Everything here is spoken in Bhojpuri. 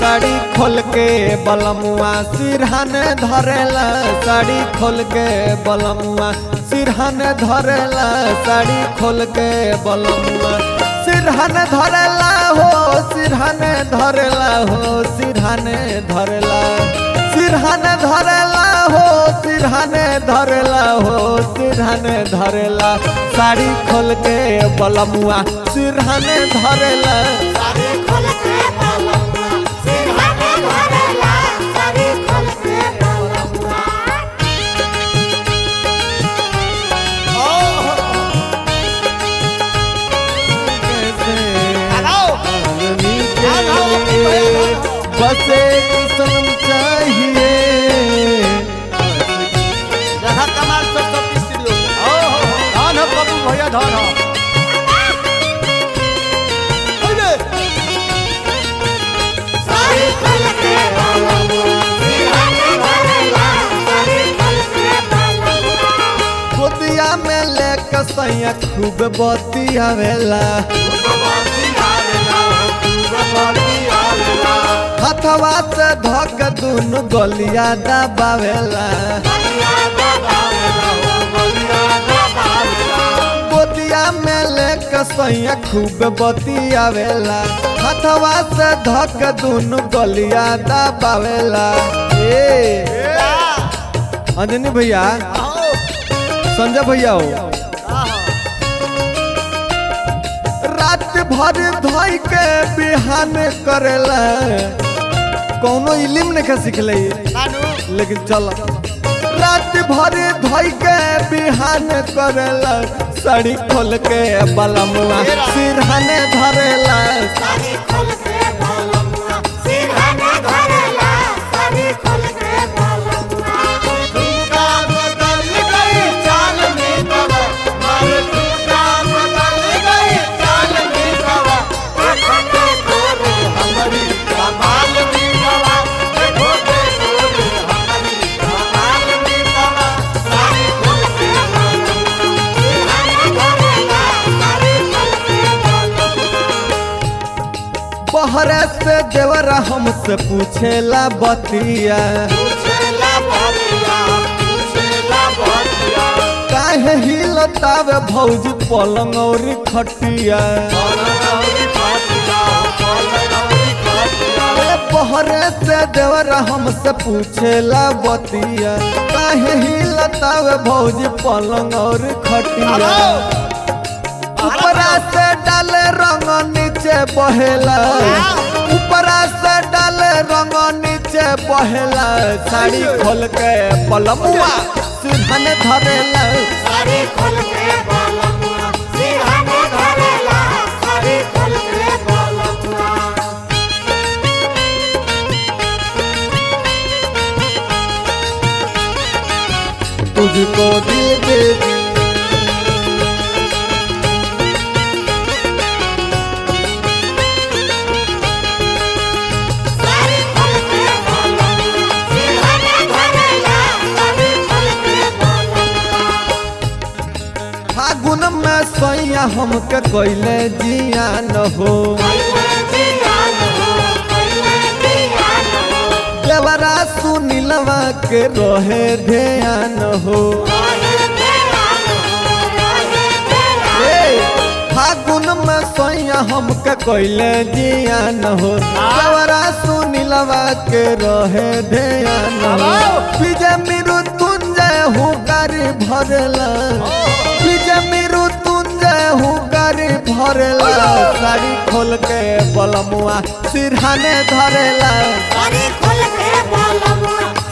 साड़ी खोल के बलमुआ सिरहन धरेला साड़ी खोल के बलमुआ सिरहन धरेला साड़ी खोल के बलमुआ सिरहन धरेला हो सिरहन धरेला हो सिरहन धरेला सिरहन धरेला हो सिरहन धरेला हो सिरहन धरेला साड़ी खोल के बलमुआ सिरहन धरेला साड़ी खोल के बलमुआ सिरहने धरेला साड़ी खोल के बलमुआ बस एक सनम चाहिए जहाँ कमाल सब सब स्टूडियो धान हो बाबू भैया धान हो अरे साड़ी खोल के बलमुआ सिरहने धरेला साड़ी खोल के बलमुआ गोदिया में लेके सैया खूब बतियावेला हथवा से धक दुनु गलिया दबावेला गोदिया में लेके सैया खूब बतियावेला हथवा से धक दुनु गलिया दबावेला ए अंजनी भैया संजय भैया हो रात भर धोई के बिहान करेला कौनो इलिम नहीं सिखले नानू लेकिन चल रात भर धोई के बिहान करेला साड़ी खोल के बलमुआ सिरहने धरेला साड़ी खोल के बलमुआ सिरहने धरेला साड़ी खोल के बलमुआ ठुमका बदल गई चाल में बाबा मारे ठुमका बदल गई चाल में बाबा देखो देखो रे हमारी कमाल में बाबा देखो देखो रे हमारी कमाल में बाबा साड़ी खोल के सिरहने धरेला साड़ी खोल के बलमुआ बहरे से देवरा हमसे पूछेला बतिया पूछेला बतिया पूछेला बतिया काहे हिलतावे भौजी पलंग और खटिया पलनौरी खटिया पलनौरी खटिया ए बहरे से देवरा हमसे पूछेला बतिया काहे हिलतावे भौजी पलंग और खटिया ऊपरा से डाले रंग नीचे बहेला ऊपरा से डाले रंग नीचे बहेला साड़ी खोल के पलमुआ सिरहन धरेला साड़ी खोल के बलमुआ सिरहने धरेला साड़ी खोल के बलमुआ तुझको दिल दे दी साड़ी खोल के बलमुआ सिरहने धरेला साड़ी खोल के बलमुआ फागुन में सैया हमके कैले जिया न हो कैले जियान हो कैले जियान हो देवरा सुनीलवा के रहे ध्यान हो रहे ध्यान हो रहे ध्यान ए, फागुन में सैया हमके कैले जिया न हो देवरा सुनीलवा के रहे ध्यान हो विजय मिरु तुंजय हूँ गारी भरला विजय मिरु तुंजय हूँ गारी भरला साड़ी खोल के बलमुआ सिरहाने धरेला साड़ी खोल के बलमुआ